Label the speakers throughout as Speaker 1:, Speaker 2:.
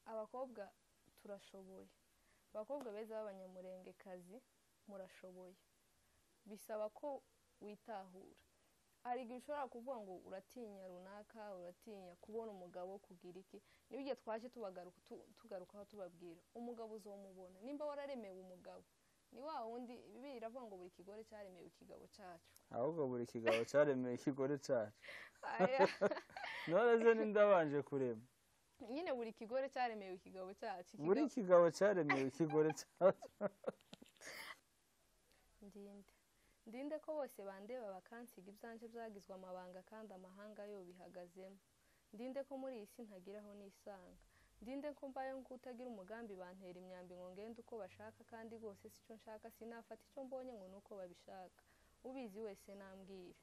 Speaker 1: bakobwa turashoboye abakobwa beza b'abanyamurengekazi murashoboye bisaba ko witahura hari igihe ushobora kuvuga ngo uratinya runaka uratinya kubona umugabo kugira iki nibyo twaje tugarukaho tubabwira umugabo uzamubona nimba wararemewe umugabo ni wa wundi biravuga ngo buri kigore cyaremewe ikigabo cyacu
Speaker 2: ahubwo buri kigabo cyaremeye ikigore cyacu none ze n'indabanje kurema
Speaker 1: nyine buri kigore cyaremewe ikigabo cyacu
Speaker 2: buri kigabo cyaremeye ikigore cyacu
Speaker 1: ndinde ndinde ko bose bandeba bakansiga ibyanjye byagizwe amabanga kandi amahanga yo bihagazemo ndinde ko muri iyi si ntagiraho n'isanga ndinde ko mbayeho nk'utagira umugambi bantera imyambi ngo ngende uko bashaka kandi rwose si cyo nshaka sinafata icyo mbonye ngo ni uko babishaka ubizi wese nambwira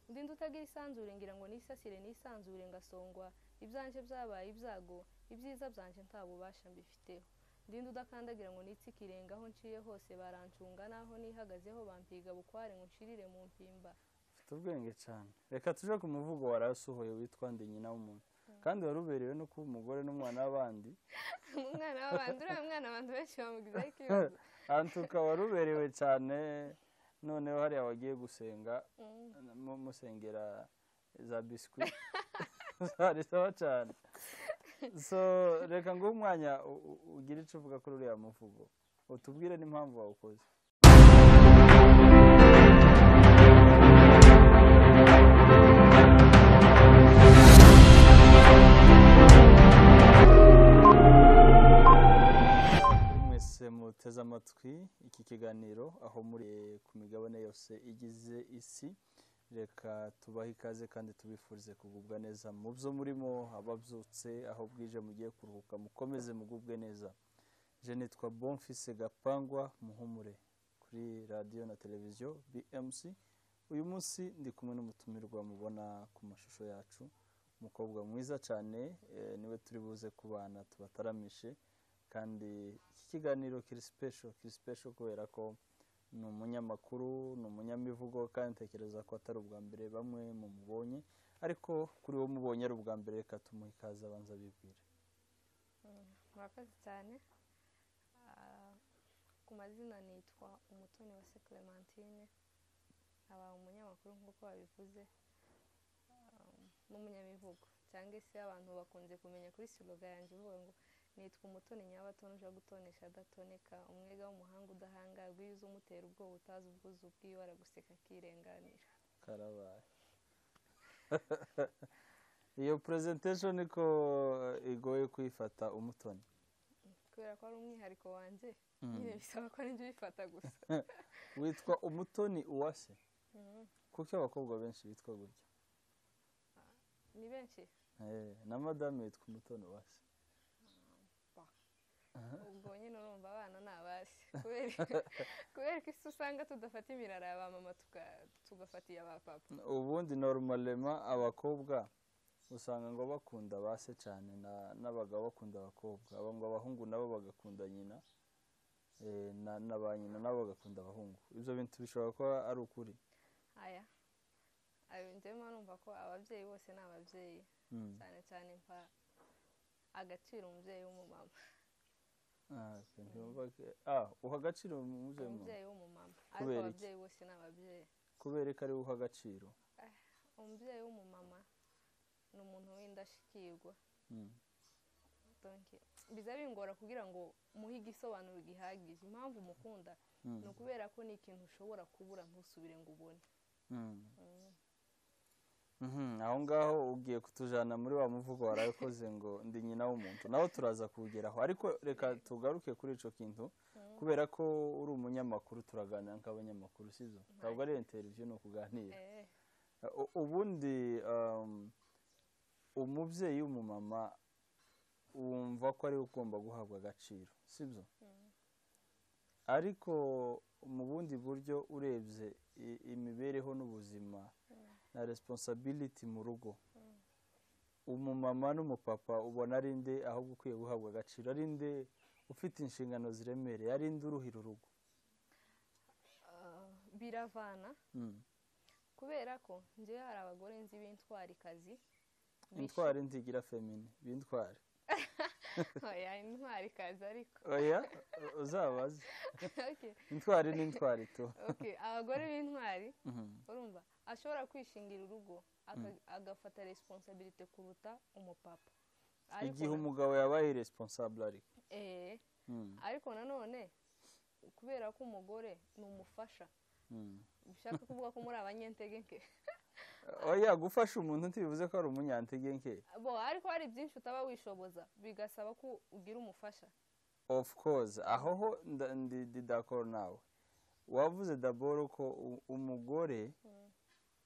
Speaker 1: ndinde utagira isanzure ngira ngo nisasire nisanzure ngasongwa ibyanjye byabaye ibyago ibyiza byanjye nta bubasha mbifiteho ndinde udakandagira ngo nitse ikirenga aho nciye hose barancunga naho nihagazeho bampiga bukware ngo nshirire mu mpimba
Speaker 2: ufite ubwenge cyane reka tuje ku muvugo warasuhoye witwa ndi nyina w'umuntu kandi wari uberewe no kuba umugore n'umwana w'abandi
Speaker 1: umwana w'abandi uriya mwana abantu benshi bamugizaho ikibazo
Speaker 2: ukaba wari uberewe cyane noneho hariya wagiye gusenga musengera za biswi zari sawa cyane so reka nguhe umwanya ugire icyo uvuga kuri uriya muvugo utubwire n'impamvu wawukoze mwese muteze amatwi iki kiganiro aho muri ku migabane yose igize isi reka tubahe ikaze kandi tubifurize kugubwa neza mu byo murimo ababyutse aho bwije mugiye kuruhuka mukomeze mugubwe neza je nitwa bonfise gapangwa muhumure kuri radiyo na televiziyo bmc uyu munsi ndi kumwe n'umutumirwa mubona ku mashusho yacu umukobwa mwiza cyane eh, niwe turi buze kubana tubataramishe kandi iki kiganiro kiri special kiri special kubera ko ni umunyamakuru ni umunyamivugo kandi ntekereza ko atari ubwa mbere bamwe mu mubonye ariko kuri wo mubonye ari ubwa mbere reka tumuhe ikaze abanza bibwire
Speaker 1: murakoze cyane Ah, ku mazina nitwa umutoni wa se clementine aba umunyamakuru nk'uko babivuze Ah, n'umunyamivugo cyangwa se abantu bakunze kumenya kuri siloga yanjye ivuga ngo nitwa umutoni nyabatoni uje gutonesha adatoneka umwega w'umuhanga udahangagwa iyo uza umutera ubwoba utazi ubwuzu ubwiwe araguseka akirenganira
Speaker 2: karabaye iyo presentation niko igoye kuyifata umutoni
Speaker 1: kubera ko ari umwihariko wanjye
Speaker 2: Mm.
Speaker 1: nyine bisaba ko nibyo bifata gusa
Speaker 2: witwa umutoni uwase
Speaker 1: Mhm.
Speaker 2: kuko abakobwa benshi bitwa gutya
Speaker 1: ni benshi
Speaker 2: Eh, na madame yitwa umutoni uwase
Speaker 1: ubwo nyine urumva abana ni abasi kubera kubera ko isi usanga tudafata imirara ya ba mama tuga- tugafata iya ba papa
Speaker 2: ubundi normalema abakobwa usanga ngo bakunda base cyane na- n'abagabo bakunda abakobwa abo ngo abahungu nabo bagakunda nyina eh, na- na ba nyina nabo bagakunda abahungu ibyo bintu bishobora kuba ari ukuri
Speaker 1: aya ayo njyewe mba numva ko ababyeyi bose ni ababyeyi
Speaker 2: Mm.
Speaker 1: cyane cyane mpa agaciro umubyeyi w'umumama
Speaker 2: Ah, sinumva ke- ah, uha agaciro umubyeyi mu-
Speaker 1: umubyeyi w'umumama ariko
Speaker 2: Kubera iki?
Speaker 1: ababyeyi bose ni ababyeyi
Speaker 2: kubera ko ariwe uha agaciro
Speaker 1: umubyeyi w'umumama ni umuntu w'indashyikirwa
Speaker 2: Mm.
Speaker 1: donke biza bingora kugira ngo muhe igisobanuro gihagije impamvu mukunda
Speaker 2: Mm.
Speaker 1: ni ukubera ko ni ikintu ushobora kubura ntusubire ngo ubone
Speaker 2: Mm.
Speaker 1: Mm.
Speaker 2: Mhm, aho ngaho ugiye kutujana muri wa muvugo warabikoze ngo ndi nyina w'umuntu naho turaza kuwugeraho ariko reka tugaruke kuri ico kintu
Speaker 1: Mm.
Speaker 2: kubera ko uri umunyamakuru turaganira nk'abanyamakuru sizo ntabwo ari interview ni ukuganira
Speaker 1: Eh,
Speaker 2: U- ubundi um, umubyeyi w'umumama wumva ko ariwe ugomba guhabwa agaciro sibyo
Speaker 1: mm.
Speaker 2: ariko mu bundi buryo urebye i- imibereho n'ubuzima na resiponsabiliti mu rugo umumama n'umupapa ubona ari nde ahubwo ukwiye guhabwa agaciro ari nde ufite inshingano ziremereye ari nde uruhira urugo
Speaker 1: Ah, biravana
Speaker 2: Mm.
Speaker 1: kubera ko njyewe hari abagore nzi b'intwarikazi
Speaker 2: intwari ntigira femini bintware
Speaker 1: oya intwari kazi ariko
Speaker 2: oya uzabaze
Speaker 1: Okay,
Speaker 2: intwari ni intwari tu
Speaker 1: okay, abagore b'intwari
Speaker 2: Mhm.
Speaker 1: urumva ashobora kwishingira urugo aka- agafata resiponsabirite kuruta umupapa Ariko
Speaker 2: igihe
Speaker 1: na-
Speaker 2: umugabo yabaye responsable ariko
Speaker 1: eh,
Speaker 2: Mm,
Speaker 1: ariko nanone kubera ko umugore ni umufasha
Speaker 2: mm.
Speaker 1: bishaka kuvuga ko muri abanyentege nke
Speaker 2: oya gufasha umuntu ntibivuze ko ari umunyantege nke
Speaker 1: bo ariko hari byinshi utaba wishoboza bigasaba ko ugira umufasha
Speaker 2: of course aho ho nda- ndi- ndi d'accord nawe wavuze daboro ko u- umugore
Speaker 1: Mm.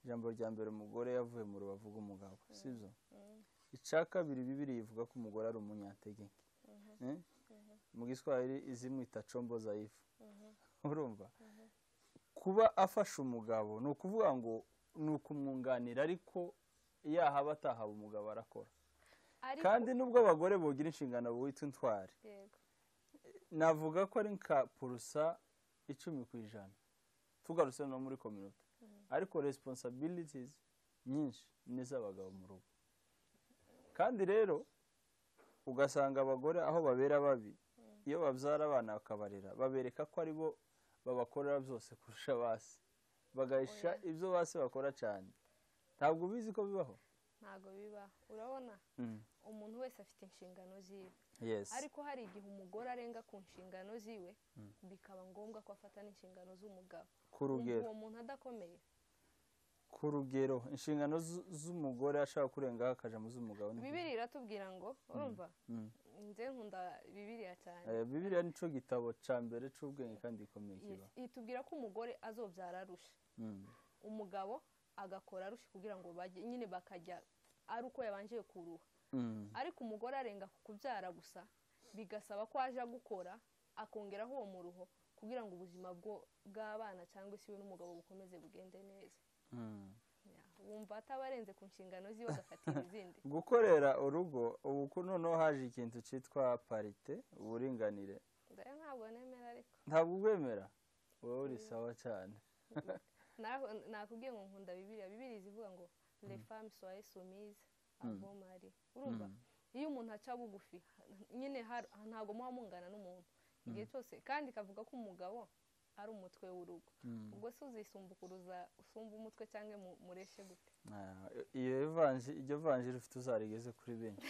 Speaker 2: ijambo rya mbere umugore yavuye mu rubavu rw'umugabo sibyo
Speaker 1: Mm.
Speaker 2: icya kabiri bibiri ivuga ko umugore ari umunyantege nke Eh? mu giswahili izimwita combo zayifu
Speaker 1: Mhm.
Speaker 2: urumva kuba afasha umugabo ni ukuvuga ngo ni ukumwunganira ariko yahaba atahaba umugabo arakora
Speaker 1: ariko
Speaker 2: kandi nubwo abagore bogira inshingano witwa intwari
Speaker 1: yego
Speaker 2: navuga ko ari nka purusa icumi ku ijana tugarutse no muri kominote ariko resiponsabilitizi nyinshi ni iz'abagabo mu rugo kandi rero ugasanga abagore aho babera babi iyo babyara abana bakabarera babereka ko ari bo babakorera byose kurusha basi bagahisha ibyo basi bakora cyane ntabwo ubizi ko bibaho
Speaker 1: ntabwo bibaho urabona
Speaker 2: Mm.
Speaker 1: umuntu wese afite inshingano ziwe
Speaker 2: yes
Speaker 1: ariko hari igihe umugore arenga ku nshingano ziwe bikaba ngombwa ko afata n'inshingano z'umugabo
Speaker 2: ku rugero
Speaker 1: uwo muntu adakomeye
Speaker 2: ku rugero inshingano z- z'umugore ashaka kurengaho akaja mu z'umugabo ni
Speaker 1: bibiri iratubwira ngo urumva
Speaker 2: Mm.
Speaker 1: nze nkunda bibiriya cyane
Speaker 2: Eh, bibiliya nicyo gitabo cya mbere cy'ubwenge kandi gikomeye
Speaker 1: Yes,
Speaker 2: kiba
Speaker 1: itubwira ko umugore azobyara arusha
Speaker 2: Mm.
Speaker 1: umugabo agakora arusha kugira ngo bajye nyine bakajya ari uko yabanje kuruha
Speaker 2: Mm.
Speaker 1: ariko umugore arenga ku kubyara gusa bigasaba ko aja gukora akongeraho uwo muruho kugira ngo ubuzima bwo- bw'abana cyangwa se we n'umugabo bukomeze bugende neza
Speaker 2: Mm.
Speaker 1: Ya, wumva ataba arenze ku nshingano ziwe agafatira izindi
Speaker 2: gukorera urugo ubu ko noneho haje ikintu cyitwa parite uburinganire
Speaker 1: ndayo ntabwo nemera ariko
Speaker 2: ntabwo ubwemera wowe uri sawa cyane
Speaker 1: Naho- nakubwiye ngo nkunda bibiriya bibiriya zivuga ngo le femme soye soumise avant mari urumva iyo umuntu aca bugufi nyine har- ntabwo muba mungana n'umuntu igihe cyose kandi ikavuga ko umugabo ari umutwe w'urugo
Speaker 2: Mm.
Speaker 1: ubwo se uzisumbukuruza usumba umutwe cyangwa mu- mureshe gute
Speaker 2: Ah, iyo evange- iryo vanjiri ufite uzarigeze kuri benshi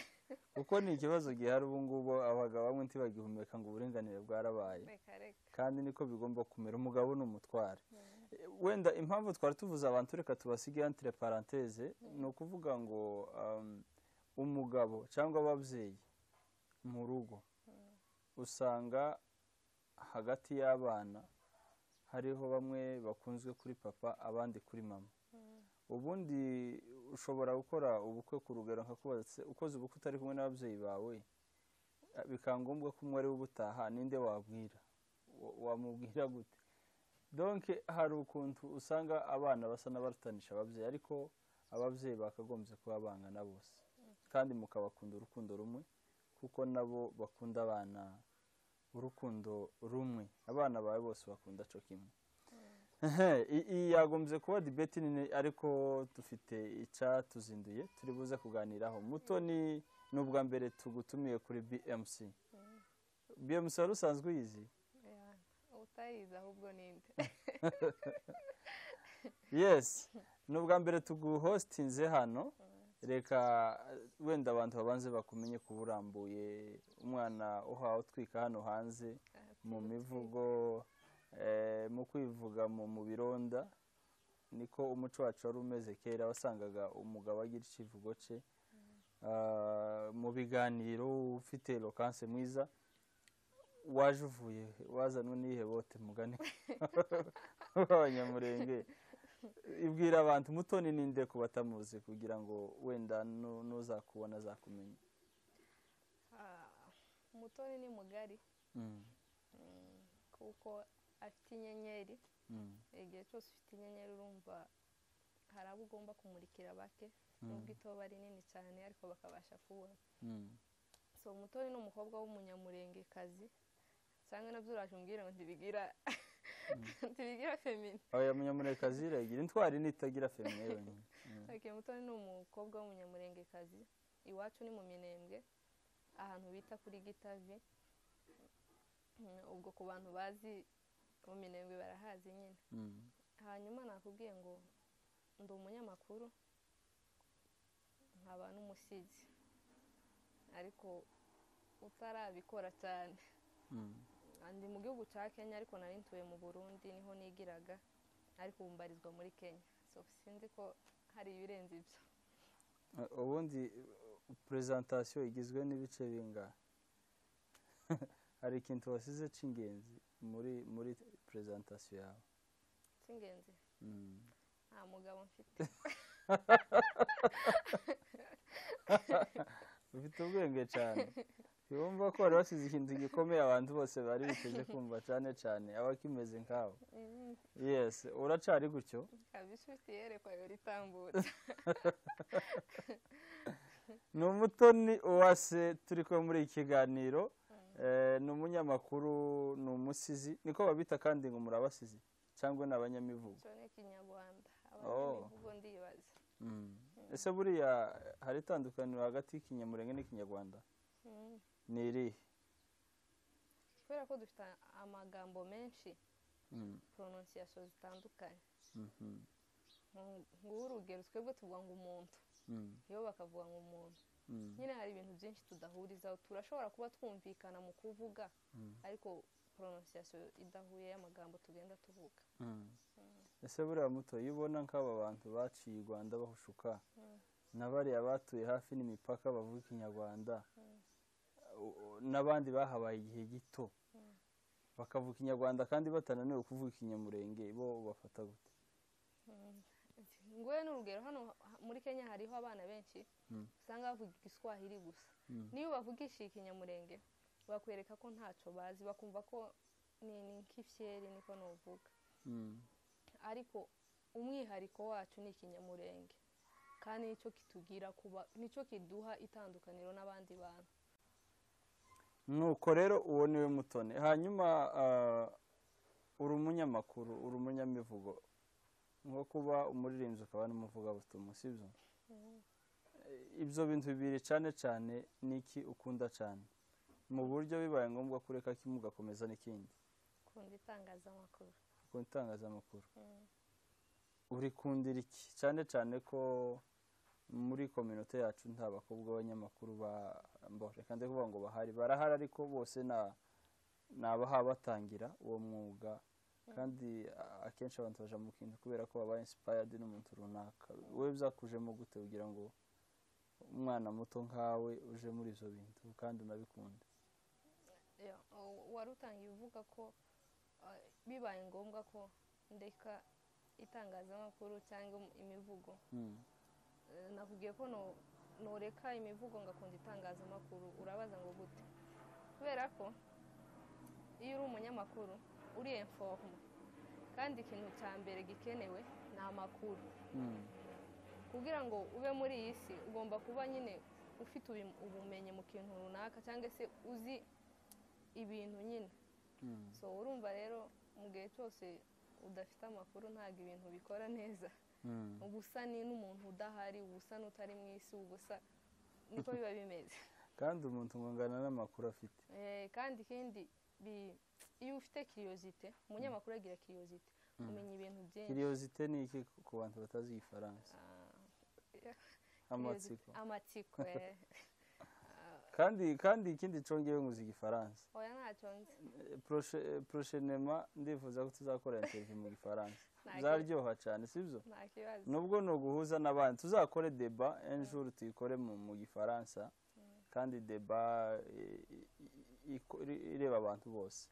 Speaker 2: kuko ni ikibazo gihari ubu ngubu abagabo bamwe ntibagihumeka ngo uburinganire bwarabaye
Speaker 1: reka reka
Speaker 2: kandi niko bigomba kumera umugabo ni umutware wenda impamvu twari tuvuze abantu reka tubasige entre parenthese ni ukuvuga ngo um, umugabo cyangwa ababyeyi mu rugo usanga hagati y'abana hariho bamwe bakunzwe kuri papa abandi kuri mama ubundi ushobora gukora ubukwe ku rugero nkakubaza "Se, ukoze ubukwe utari kumwe n'ababyeyi bawe Ah, bikaba ngombwa ko umwe ari we ubutaha ninde wabwira Wa- wamubwira gute donke hari ukuntu usanga abana basa n'abarutanisha ababyeyi ariko ababyeyi bakagombye kuba bangana bose kandi mukabakunda urukundo rumwe kuko nabo bakunda abana urukundo rumwe abana bawe bose bakunda co kimwe I- iyi yagombye kuba dibeti nini ariko dufite icyatuzinduye turi buze kuganiraho mutoni ni ubwa mbere tugutumiye kuri bmc bmc wari usanzwe uyizi
Speaker 1: Ya, utayizi ahubwo ninde
Speaker 2: yes ni ubwa mbere tuguhositinze hano reka eh, wenda abantu babanze bakumenye kuba urambuye umwana uhawe utwika hano hanze mu mivugo eh, mu kwivuga mu mu bironda niko umuco wacu wari umeze kera wasangaga umugabo agira ikivugo cye Ah, mu biganiro ufite lokanse mwiza waje uvuye wazanwe n'iyihe bote mugani w'abanyamurenge ibwira abantu mutoni ninde ku batamuzi kugira ngo wenda nu- n'uzakubona azakumenya
Speaker 1: Ah, umutoni ni mugari
Speaker 2: Mm,
Speaker 1: Mm, kuko afite inyenyeri
Speaker 2: mm,
Speaker 1: igihe cyose ufite inyenyeri urumva hari abo ugomba kumurikira bake nubwo itoba ari nini cyane ariko bakabasha kubona
Speaker 2: mm.
Speaker 1: so umutoni ni umukobwa w'umunyamurengekazi cyangwa nabyo uraje umbwira ngo ntibigira ntibigira femini
Speaker 2: oya munyamurengekazi iragira intwari nitagira femine yonyine Mm,
Speaker 1: okay, umutoni ni umukobwa w'umunyamurengekazi iwacu ni mu minembwe ahantu bita kuri gitave Mm, ubwo ku bantu bazi mu minembwe barahazi nyine
Speaker 2: Mm.
Speaker 1: hanyuma nakubwiye ngo ndi umunyamakuru nkaba n'umusizi ariko utarabikora cyane
Speaker 2: Mm.
Speaker 1: ndi mu gihugu cya kenya ariko nari ntuye mu burundi niho nigiraga ariko ubu mbarizwa muri kenya so sinzi ko hari ibirenze ibyo
Speaker 2: Uh, ubundi uh, presentation igizwe n'ibice bingahe hari ikintu wasize cy'ingenzi muri muri presentation yawe
Speaker 1: cy'ingenzi
Speaker 2: Mm.
Speaker 1: nta mugabo mfite
Speaker 2: ufite ubwenge cyane wumva ko wari wasize ikintu gikomeye abantu bose bari biteze kumva cyane cyane aba akimeze nkawe
Speaker 1: Mm,
Speaker 2: yes uracari gutyo
Speaker 1: kabisa ufite iyerekwa yori itambutse
Speaker 2: ni umutoni uwase turi kumwe muri iki kiganiro Eh, ni umunyamakuru ni umusizi niko babita kandi ngo murabasizi cyangwa ni abanyamivugo
Speaker 1: cyo ni ikinyarwanda
Speaker 2: Oh.
Speaker 1: abanyamivugo ndibaza
Speaker 2: Mm. ese buriya hari itandukaniro hagati y'ikinyamurenge n'ikinyarwanda
Speaker 1: Mm,
Speaker 2: ni irihe
Speaker 1: kubera ko dufite amagambo menshi
Speaker 2: Mm,
Speaker 1: prononciation zitandukanye
Speaker 2: mhm,
Speaker 1: Nku- nguwo urugero twebwe tuvuga ngo umuntu
Speaker 2: mm,
Speaker 1: iyo bakavuga ngo umuntu
Speaker 2: mm,
Speaker 1: nyine hari ibintu byinshi tudahurizaho turashobora kuba twumvikana mu kuvuga
Speaker 2: mm,
Speaker 1: ariko prononciation idahuye y'amagambo tugenda tuvuga
Speaker 2: mm. ese buriya muto iyo ubona nk'aba bantu baciye i rwanda bahushuka
Speaker 1: Mm.
Speaker 2: na bariya batuye hafi n'imipaka bavuga ikinyarwanda u- u- n'abandi bahabaye igihe gito
Speaker 1: Mm.
Speaker 2: bakavuga ikinyarwanda kandi batananiwe kuvuga ikinyamurenge bo bafata gute
Speaker 1: Mm. nguwe n'urugero hano ha- muri kenya hariho abana benshi
Speaker 2: Mm.
Speaker 1: usanga bavuga igiswahili gusa
Speaker 2: Mm.
Speaker 1: niyo ubavugishije ikinyamurenge bakwereka ko ntacyo bazi bakumva ko ni ni nk'ifyeri niko nuvuga
Speaker 2: Mm.
Speaker 1: ariko umwihariko wacu ni ikinyamurenge kandi nicyo kitugira kuba nicyo kiduha itandukaniro n'abandi bantu
Speaker 2: nuko rero uwo niwe mutone hanyuma ah, uri umunyamakuru uri umunyamivugo nko kuba umuririmbyi ukaba n'umuvugabutumwa sibyo ibyo bintu bibiri cyane cyane ni iki ukunda cyane mu buryo bibaye ngombwa ko ureka kimwe ugakomeza n'ikindi
Speaker 1: ukunda itangazamakuru
Speaker 2: ukunda itangazamakuru
Speaker 1: Mm.
Speaker 2: urikundira iki cyane cyane ko muri kominote yacu nta bakobwa b'abanyamakuru ba- ba- reka ndi kuvuga ngo bahari barahari ariko bose na- ni abaha batangira uwo mwuga kandi a- akenshi abantu baja mu kintu kubera ko baba inspired n'umuntu runaka wowe byakujemo gute kugira ngo umwana muto nkawe uje muri ibyo bintu kandi unabikunde
Speaker 1: Ya, u- wari utangiye uvuga ko eh, bibaye ngombwa ko ndeka itangazamakuru cyangwa im- imivugo
Speaker 2: Mm,
Speaker 1: Eh, nakubwiye ko no- noreka imivugo ngakunda itangazamakuru urabaza ngo gute kubera ko iyo uri umunyamakuru uri informa kandi ikintu cya mbere gikenewe ni amakuru
Speaker 2: mm,
Speaker 1: kugira ngo ube muri iyi si ugomba kuba nyine ufite ubi- ubumenyi mu kintu runaka cyangwa se uzi ibintu nyine
Speaker 2: mm.
Speaker 1: so urumva rero mu gihe cyose udafite amakuru ntabwo ibintu bikora neza
Speaker 2: Mm.
Speaker 1: uba usa ni n'umuntu udahari uba usa n'utari mu isi uba usa niko biba bimeze
Speaker 2: kandi umuntu ngo angana n'amakuru afite
Speaker 1: Eh, kandi ikindi bi- iyo ufite kiriyozite umunyamakuru agira kiriyozite umenya ibintu byinshi
Speaker 2: kiriyozite ni iki ku bantu batazi igifaransa
Speaker 1: Ah,
Speaker 2: amatsiko
Speaker 1: amatsiko eh.
Speaker 2: kandi kandi ikindi congeye nkuzi igifaransa
Speaker 1: oya ntacyo nzi
Speaker 2: Eh, proche- eh, prochainement ndifuza ko tuzakora interview mu gifaransa
Speaker 1: Nta
Speaker 2: zaryoha cyane sibyo
Speaker 1: nta kibazo
Speaker 2: nubwo ni uguhuza n'abandi tuzakore deba enjuru tuyikore mu mu gifaransa kandi deba eh, i- i- i- ireba abantu bose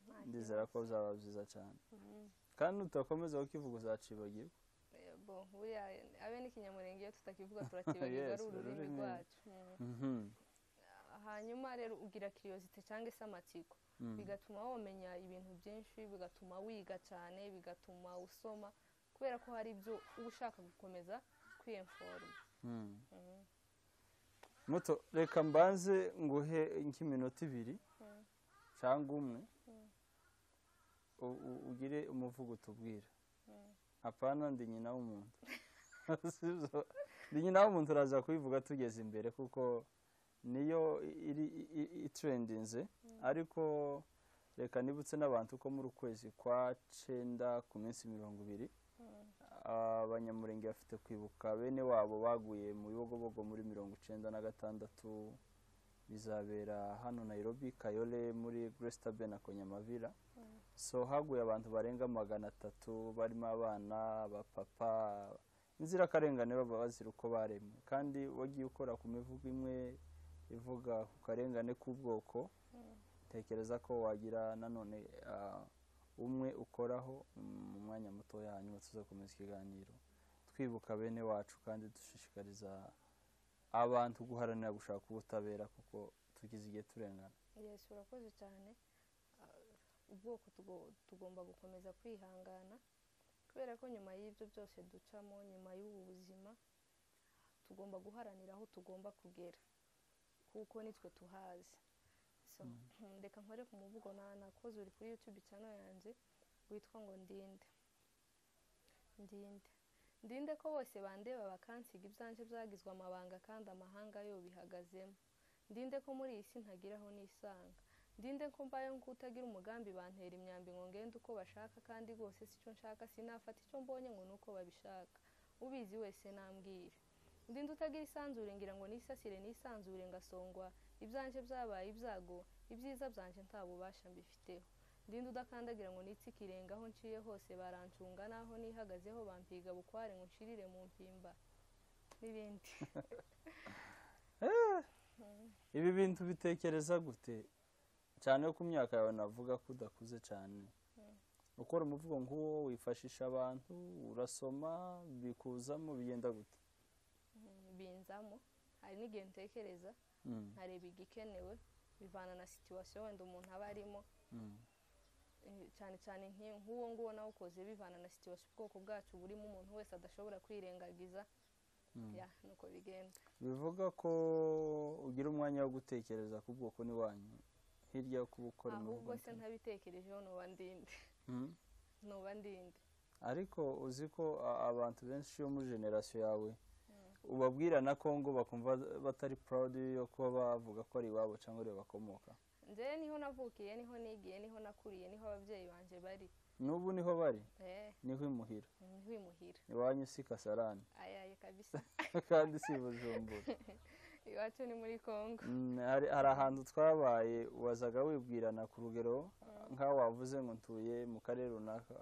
Speaker 1: nta
Speaker 2: ndizera ko bizaba byiza cyane
Speaker 1: Mhm.
Speaker 2: kandi nutakomeza kukivuga uzacibagirwa
Speaker 1: Eh, bo buriya abe n'ikinyamurenge iyo tutakivuga turakibagirwa
Speaker 2: Yes,
Speaker 1: ari ururimi
Speaker 2: ururimi.
Speaker 1: rwacu Mhm.
Speaker 2: Mhm.
Speaker 1: hanyuma rero ugira kiriyozite cyangwa se amatsiko
Speaker 2: Mm.
Speaker 1: bigatuma wamenya ibintu byinshi bigatuma wiga cyane bigatuma usoma kubera ko hari ibyo uba ushaka gukomeza kwiyemforoma
Speaker 2: Mm. muto reka mbanze nguhe nk'iminota ibiri
Speaker 1: Mm.
Speaker 2: cyangwa umwe
Speaker 1: Mm.
Speaker 2: u- u- ugire umuvugo utubwira apana ndi nyina w'umuntu Sivyo? ndi nyina w'umuntu uraza kubivuga tugeze imbere kuko niyo iri i- i- itrendinze ariko reka nibutse n'abantu ko muri ukwezi kwa cenda ku minsi mirongo ibiri abanyamurenge bafite kwibuka bene wabo baguye mu bibogobogo muri mirongo icenda na gatandatu bizabera hano nairobi kayole muri gresitabe na konyamavira so haguye abantu barenga magana atatu barimo abana abapapa inzirakarengane baba bazira uko baremwe kandi wagiye ukora ku mivugo imwe ivuga ku karengane k'ubwoko tekereza ko wagira nanone ah, umwe ukoraho mm, mu mwanya mutoya hanyuma tuzakomeza ikiganiro twibuka bene wacu kandi dushishikariza abantu guharanira gushaka ubutabera kuko tugize igihe turengana
Speaker 1: yesu urakoze cyane Ah, ubwoko tugo- tugomba gukomeza kwihangana kubera ko nyuma y'ibyo byose ducamo nyuma y'ubu buzima tugomba guharanira aho tugomba kugera kuko nitwe tuhazi so reka nkore ku muvugo na- nakoze uri kuri yutube cyane yanjye witwa ngo ndinde ndinde ndinde ko bose bandeba bakansiga ibyanjye byagizwe amabanga kandi amahanga yo bihagazemo ndinde ko muri iyi si ntagira aho nisanga ndinde ko mbayeho nk'utagira umugambi bantera imyambi ngo ngende uko bashaka kandi rwose si cyo nshaka sinafata icyo mbonye ngo ni uko babishaka ubizi wese nambwire ndinde utagira isanzure ngira ngo nisasire nisanzure ngasongwa ibyanjye byabaye ibyago ibyiza byanjye nta bubasha mbifiteho ndinde udakandagira ngo nitse ikirenga aho nciye hose barancunga n'aho nihagazeho bampiga bukware ngo nshirire mu mpimba n'ibindi
Speaker 2: ibi bintu bitekereza gute cyane ko imyaka yawe navuga ko udakuze cyane ukora umuvugo nk'uwo wifashisha abantu urasoma bikuzamo bigenda gute
Speaker 1: Mm, binzamo hari n'igihe ntekereza
Speaker 2: Mm,
Speaker 1: nkareba igikenewe bivana na situwasiyo wenda umuntu aba arimo
Speaker 2: mm,
Speaker 1: eh, cyane cyane nk'iyo- nk'uwo nguwo nawukoze bivana na situwasiyo ubwoko bwacu burimo umuntu wese adashobora kwirengagiza
Speaker 2: mm.
Speaker 1: ya nuko bigenda
Speaker 2: bivuga ko ugira umwanya wo gutekereza ku bwoko n'iwanyu hirya yo kuba ukora imivugo
Speaker 1: ahubwo se
Speaker 2: nk'iyo.
Speaker 1: ntabitekerejeho nuba ndinde
Speaker 2: Mm.
Speaker 1: nuba ndinde
Speaker 2: ariko uzi ko a- abantu benshi yo muri generasiyo yawe ubabwirana ko ngo bakumva batari proud yo kuba bavuga ko ari iwabo cyangwa ari bakomoka
Speaker 1: njyewe niho navukiye niho nigiye niho nakuriye niho ababyeyi banjye bari
Speaker 2: n'ubu niho bari
Speaker 1: eh
Speaker 2: niho imuhira
Speaker 1: ntiwimuhira
Speaker 2: iwanyu si kasarani
Speaker 1: ayaye kabisa
Speaker 2: kandi si bujumbura
Speaker 1: iwacu ni muri kongo
Speaker 2: Mm, hari hari ahantu twabaye wazaga wibwirana ku rugero nk'aho wavuze ngo ntuye mu karere runaka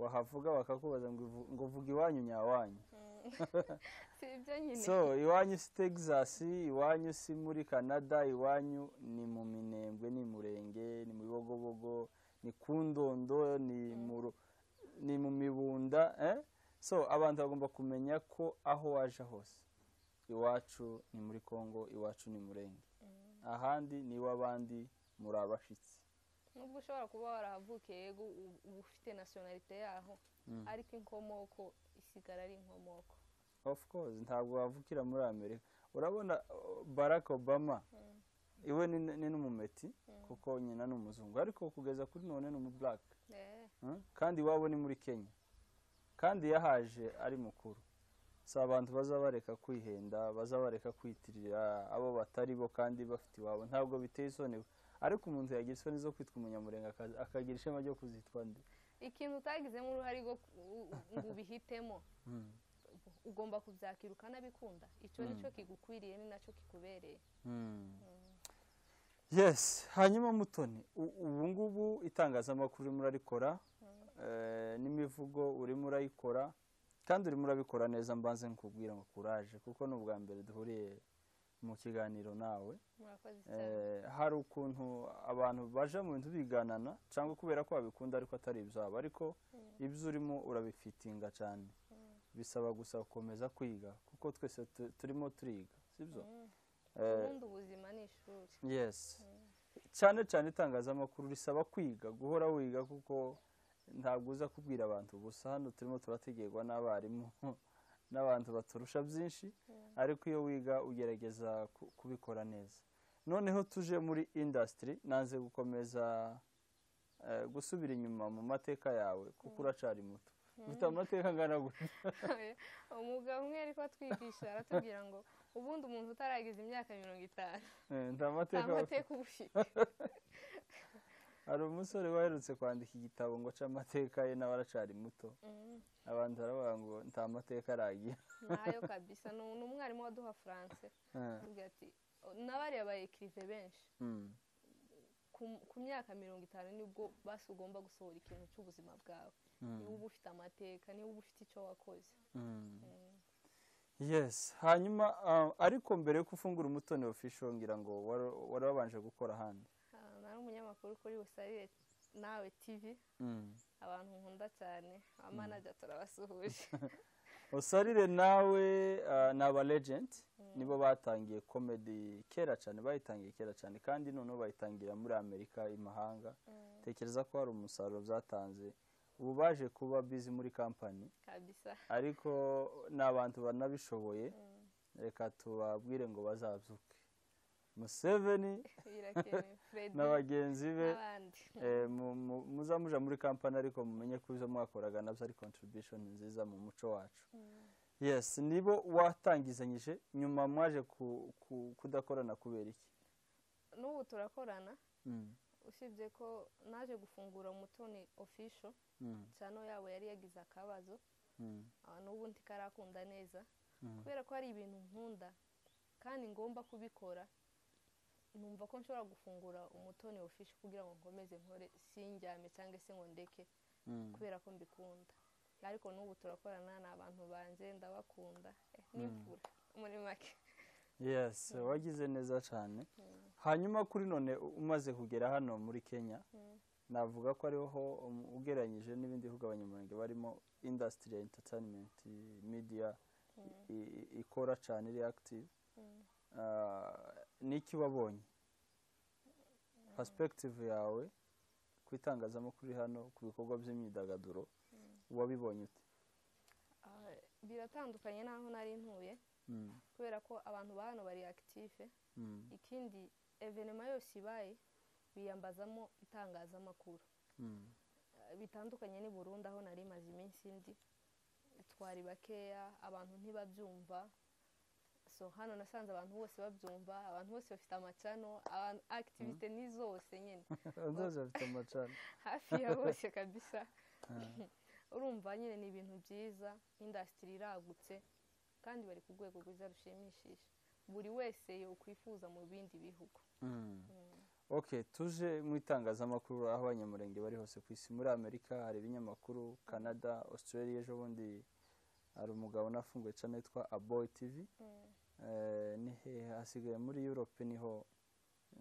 Speaker 2: wahavuga bakakubaza ngo uvu- ngo uvuga iwanyu nyawanyu
Speaker 1: Mm. si ibyo nyine
Speaker 2: so iwanyu si texas iwanyu si muri canada iwanyu ni mu minembwe ni murenge ni mu bibogobogo ni ku ndondo ni mu ru- ni mu mibunda eh? so abantu bagomba kumenya ko aho waje hose iwacu ni muri congo iwacu ni murenge
Speaker 1: Mm.
Speaker 2: ahandi n'iw'abandi muri abashyitsi
Speaker 1: nubwo ushobora kuba warahavukiye yego u- uba ufite nasiyonalite yaho
Speaker 2: Mm.
Speaker 1: ariko inkomoko isigara ari inkomoko
Speaker 2: of course ntabwo wavukira muri amerika urabona uh, barack obama
Speaker 1: Mm.
Speaker 2: iwe ni ni n'umumeti
Speaker 1: Mm.
Speaker 2: kuko nyina ni umuzungu ariko kugeza kuri none ni umublack
Speaker 1: Eh,
Speaker 2: Mm? kandi iwabo ni muri kenya kandi yahaje ari mukuru si abantu bazaba bareka kwihenda bazaba bareka kwitirira abo batari bo kandi bafite iwabo ntabwo biteye isoni ariko umuntu yagira isoni zo kwitwa umunyamurenga akaza- akagira ishema ryo kuzitwa nde
Speaker 1: ikintu utagizemo uruhare rwo ku- u- u- ngo ubihitemo
Speaker 2: Mm.
Speaker 1: ugomba kubyakira ukanabikunda icyo
Speaker 2: Mm.
Speaker 1: nicyo kigukwiriye ni nacyo kikubereye
Speaker 2: Mm. yes hanyuma mutoni u- ubu ngubu itangazamakuru urimo urarikora eh, n'imivugo urimo urayikora kandi urimo urabikora neza mbanze nkubwira ngo kuraje kuko ni ubwa mbere duhuriye mu kiganiro nawe
Speaker 1: murakoze cyane
Speaker 2: Eh, hari ukuntu abantu baje mu bintu biganana cyangwa kubera ko babikunda ariko atari ibyabo ariko ibyo urimo urabifitinga cyane bisaba gusa gukomeza kwiga kuko twese tu- turimo turiga sibyo
Speaker 1: Mm.
Speaker 2: Eh,
Speaker 1: ubundi ubuzima ni ishuri
Speaker 2: yes cyane cyane itangazamakuru risaba kwiga guhora wiga kuko ntabwo uza kubwira abantu gusa hano turimo turategerwa n'abarimu n'abantu baturusha byinshi ariko iyo wiga ugerageza ku- kubikora neza noneho tuje muri indasitiri nanze gukomeza eh, gusubira inyuma mu mateka yawe kuko uracari muto ufite amateka angana gutya
Speaker 1: umugabo umwe ariko atwigisha aratubwira ngo ubundi umuntu utaragize imyaka mirongo itanu
Speaker 2: Eh, nta
Speaker 1: nta
Speaker 2: mateka bafite
Speaker 1: mateka uba ufite
Speaker 2: hari umusore waherutse kwandika igitabo ngo ace amateka ye nawe aracari muto
Speaker 1: Mm,
Speaker 2: abantu baravuga ngo nta mateka aragira
Speaker 1: ntayo kabisa ni ni umwarimu waduha france
Speaker 2: Eh,
Speaker 1: avuga ati n'abariya ba ekirive benshi
Speaker 2: mm,
Speaker 1: ku- ku myaka mirongo itanu nibwo basi ugomba gusohora ikintu cy'ubuzima bwawe
Speaker 2: mm,
Speaker 1: niba uba ufite amateka niba uba ufite icyo wakoze
Speaker 2: mm.
Speaker 1: Mm.
Speaker 2: yes hanyuma ah, ariko mbere yo gufungura umutoni official ngira ngo wari- wari wabanje gukora ahandi
Speaker 1: Ah, nari umunyamakuru kuri busarire nawe tv
Speaker 2: Mm.
Speaker 1: abantu nkunda cyane abamanaja turabasuhuje
Speaker 2: usarire nawe ah, ni aba legend
Speaker 1: Mm.
Speaker 2: nibo batangiye comedy kera cyane bayitangiye kera cyane kandi noneho bayitangira muri amerika imahanga
Speaker 1: Mm,
Speaker 2: tekereza ko hari umusaruro byatanze ubu baje kuba bizi muri kampani
Speaker 1: kabisa
Speaker 2: ariko ni abantu banabishoboye
Speaker 1: Mm,
Speaker 2: reka tubabwire ngo bazabyuke museveni
Speaker 1: birakenewe fredi
Speaker 2: na bagenzi be
Speaker 1: n'abandi
Speaker 2: eh, mu- mu- muza muja muri kampani ariko mumenye ko ibyo mwakoraga nabyo ari contribution nziza mu muco wacu
Speaker 1: Mm,
Speaker 2: yes nibo watangizanyije nyuma mwaje ku- ku- kudakorana kubera iki
Speaker 1: n'ubu turakorana
Speaker 2: Mm,
Speaker 1: usibye ko naje gufungura umutoni official
Speaker 2: mm,
Speaker 1: cyane yabo yari yagize akabazo
Speaker 2: mm,
Speaker 1: ah, n'ubu ntikarakunda neza
Speaker 2: mm,
Speaker 1: kubera ko hari ibintu nkunda kandi ngomba kubikora numva ko nshobora gufungura umutoni official kugira ngo nkomeze nkore sinjyame cyangwa se ngo ndeke
Speaker 2: mm.
Speaker 1: kubera ko mbikunda ariko n'ubu turakorana ni abantu banjye ndabakunda Eh, n'imfura muri make
Speaker 2: yes wagize neza cyane hanyuma kuri none u- umaze kugera hano muri kenya
Speaker 1: Mm.
Speaker 2: navuga ko ariho um, ugereranyije n'ibindi bihugu abanyamurenge barimo industry ya entertainment i- media
Speaker 1: Mm.
Speaker 2: i- i- ikora cyane iri active
Speaker 1: Mm.
Speaker 2: Ah, niki wabonye perspective yawe ku itangazamakuru hano ku bikorwa by'imyidagaduro wabibonye ute
Speaker 1: Ah, biratandukanye n'aho nari ntuye
Speaker 2: Mm,
Speaker 1: kubera ko abantu ba hano bari active
Speaker 2: mm,
Speaker 1: ikindi evenema yose ibaye biyambazamo itangazamakuru
Speaker 2: mm,
Speaker 1: Eh, bitandukanye n'i burundi aho nari maze iminsi ndi twari bakeya abantu ntibabyumva so hano nasanze abantu bose babyumva abantu bose bafite amacano abantu activite ni zose nyine
Speaker 2: zose bafite amacana
Speaker 1: hafi ya bose kabisa urumva nyine ni ibintu byiza indasitiri iragutse kandi bari ku rwego rwiza rushimishije buri wese yakwifuza mu bindi bihugu
Speaker 2: Mm.
Speaker 1: Mm.
Speaker 2: okay tuje mu itangazamakuru aho abanyamurenge bari hose ku isi muri amerika hari ibinyamakuru canada australia ejo bundi hari umugabo unafunguye cyane witwa aboy tv
Speaker 1: Mm.
Speaker 2: Eh, ni hehe hasigaye muri europe niho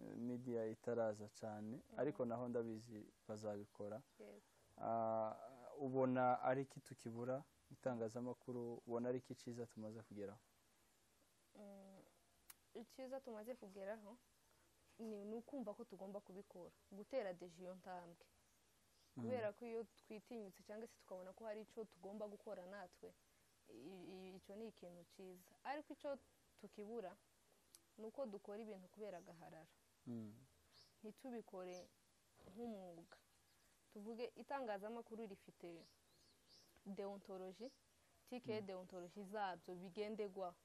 Speaker 2: eh, media itaraza cyane ariko naho ndabizi bazabikora
Speaker 1: Yes.
Speaker 2: Ah, ubona ari iki tukibura itangazamakuru ubona ari iki cyiza tumaze kugeraho
Speaker 1: Mm. icyiza tumaze kugeraho ni ni ukumva ko tugomba kubikora gutera deje iyo ntambwe kubera ko iyo twitinyutse cyangwa se tukabona ko hari icyo tugomba gukora natwe i- i- icyo ni ikintu cyiza ariko icyo tukibura ni uko dukora ibintu kubera agaharara
Speaker 2: Mm,
Speaker 1: ntitubikore nk'umwuga tuvuge itangazamakuru rifite deontoloji tike deontoloji zabyo bigendegwaho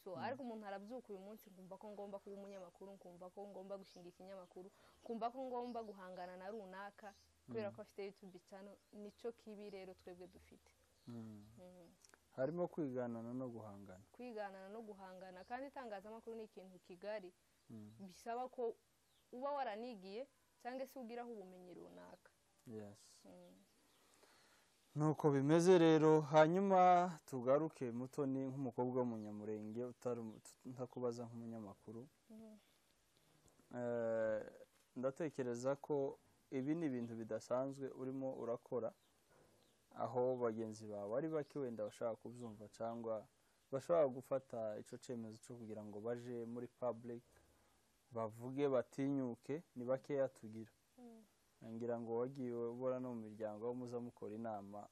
Speaker 1: so ariko umuntu arabyuka uyu munsi nkumva ko ngomba kuba umunyamakuru nkumva ko ngomba gushinga ikinyamakuru nkumva ko ngomba guhangana na runaka kubera ko afite youtube channel nicyo kibi rero twebwe dufite
Speaker 2: mm.
Speaker 1: Mm.
Speaker 2: harimo kwiganana no guhangana
Speaker 1: kwiganana no guhangana kandi itangazamakuru ni ikintu kigari
Speaker 2: Mm,
Speaker 1: bisaba ko uba waranigiye cyangwa se ugiraho ubumenyi runaka
Speaker 2: yes
Speaker 1: Mm.
Speaker 2: nuko bimeze rero hanyuma tugaruke mutoni nk'umukobwa w'umunyamurenge utari umu- ntakubaza nk'umunyamakuru
Speaker 1: Mm.
Speaker 2: Eh, ndatekereza ko ibi ni ibintu bidasanzwe urimo urakora aho bagenzi bawe ari bake wenda bashaka kubyumva cyangwa bashobora gufata icyo cyemezo cyo kugira ngo baje muri public bavuge batinyuke ni bakeya tugira
Speaker 1: Mm.
Speaker 2: ngira ngo wagiye ubona no mu miryango aho muza mukora inama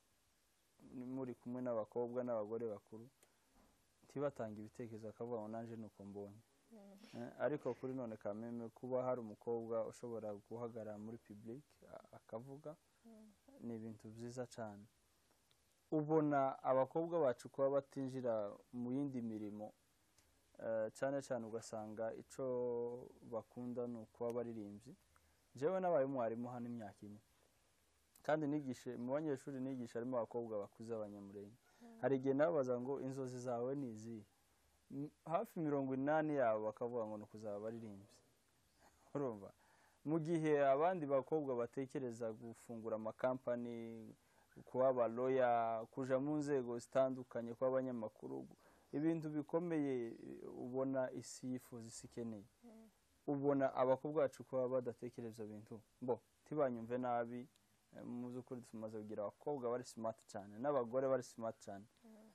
Speaker 2: ni- muri kumwe n'abakobwa n'abagore bakuru ntibatange ibitekerezo bakavuga ngo nanjye ni uko mbonye
Speaker 1: Mm.
Speaker 2: Eh, ariko kuri none kameme kuba hari umukobwa ushobora guhagarara muri public a- akavuga
Speaker 1: Mm.
Speaker 2: ni ibintu byiza cyane ubona abakobwa bacu kuba batinjira mu yindi mirimo eh, cyane cyane ugasanga icyo bakunda ni ukuba abaririmbyi njyewe nabaye umwarimu hano imyaka ine kandi nigishe mu banyeshuri nigisha harimo abakobwa bakuze abanyamurenge hari igihe nababaza ngo inzozi zawe ni izihe M- hafi mirongo inani yabo bakavuga ngo ni ukuzaba abaririmbyi urumva mu gihe abandi bakobwa batekereza gufungura amakampani kuba abaloya kuja mu nzego zitandukanye kuba abanyamakuru ibintu bikomeye eh, ubona isi yifuza isi ikeneye ubona abakobwa bacu kuba badatekereza ibyo bintu bo ntibanyumve nabi eh, mu by'ukuri tumaze kugira abakobwa bari smart cyane n'abagore bari smart cyane